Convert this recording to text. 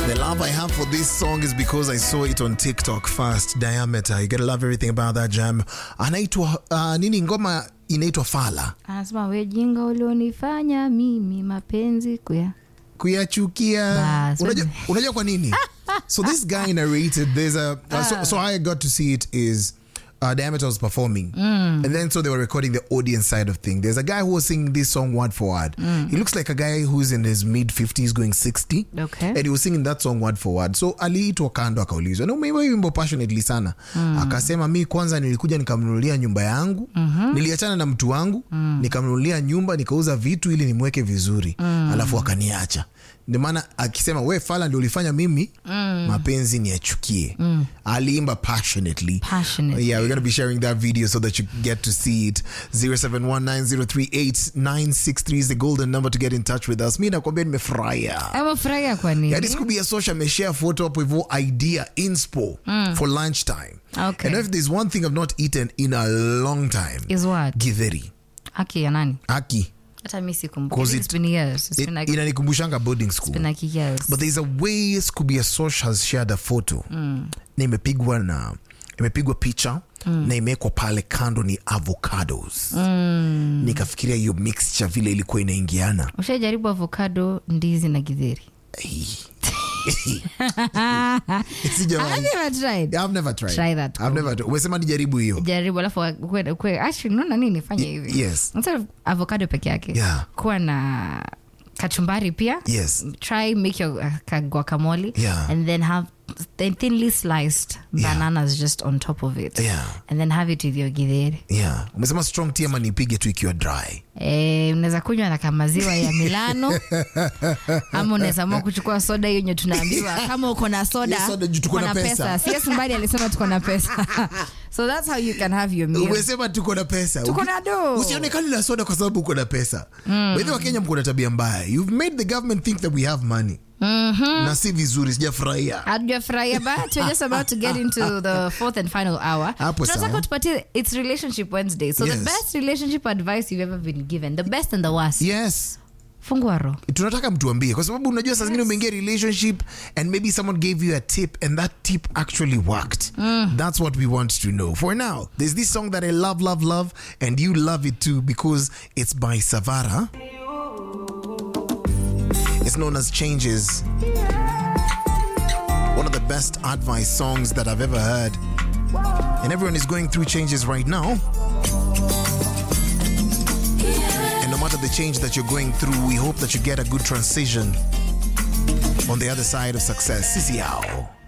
The love I have for this song is because I saw it on TikTok first. Diameter. You gotta love everything about that jam. Anaitwa uh, nini ngoma inaitwa Fala. anasema we jinga ulionifanya mimi mapenzi kuya Kuyachukia. Bas, Unajua, wewe- unajua kwa nini? so this guy narrated there's a uh, so, so how I got to see it is uh, Diameter was performing, and then so they were recording the audience side of thing. There's a guy who was singing this song word for word. He looks like a guy who's in his mid 50s, going 60. Okay. and he was singing that song word for word so aliitwa kando akaulizwa na umeimba hii wimbo passionately sana akasema mi kwanza nilikuja nikamnunulia nyumba yangu niliachana na mtu wangu nikamnunulia nyumba nikauza vitu ili nimweke vizuri alafu akaniacha ndio maana akisema we fala ndio ulifanya mimi mapenzi niachukie aliimba passionately Passionately. yeah we're gonna be sharing that video so that you get to see it 0719038963 is the golden number to get in touch with us mi nakwambia nimefurahia amefurahia kwa nini Yeah, this could be a social ameshare photo up with idea inspo for lunchtime. Okay. And if there's one thing I've not eaten in a long time, is what githeri. aki ya nani Aki. hata mi sikumbuki. Cause It's it- been years. It's It- been like- inanikumbushanga boarding it's school. been like years. But there's a way Scooby Social has shared a photo. Na imepigwa na imepigwa picha na imewekwa pale kando ni avocados. Nikafikiria hiyo mixture vile ilikuwa inaingiana. ushajaribu avocado ndizi na githeri Sijawahi. Have you ever tried? I've never tried. Try that, I've never umesema nijaribu hiyo. jaribu alafu ukwe- ukwe- actually unaona nini fanya hivi yes. Instead of avocado peke yake Yeah. kuwa na kachumbari pia Yes. try make your uh, ka- guacamole Yeah. and then have the thinly sliced Yeah. bananas just on top of it Yeah. and then have it with your githeri Yeah. Umesema strong tea ama nipige tu ikiwa dry. Eh, unaweza kunywa na kamaziwa ya Milano ama unaweza amua kuchukua soda hiyo yenye tunaambiwa kama uko na soda, Hiyo soda juu tuko uko na pesa. CS Mbadi alisema tuko na pesa so that's how you can have your meal. umesema tuko na pesa Tuko Uki- na do. usionekani na soda kwa sababu uko na pesa mm. baidhi wa kenya mko na tabia mbaya you've made the government think that we have money na si vizuri sijafurahia hatujafurahia but we're just about to get into the fourth and final hour Hapo sawa. tunataka tupatie its relationship wednesday so Yes. the best relationship advice you've ever been given the best and the worst yes fungua roho tunataka mtuambie kwa sababu unajua saa zingine umeingia relationship and maybe someone gave you a tip and that tip actually worked that's what we want to know for now there's this song that i love love love and you love it too because it's by savara it's known as changes one of the best advice songs that i've ever heard and everyone is going through changes right now and no matter the change that you're going through, we hope that you get a good transition on the other side of success. Sisi yao.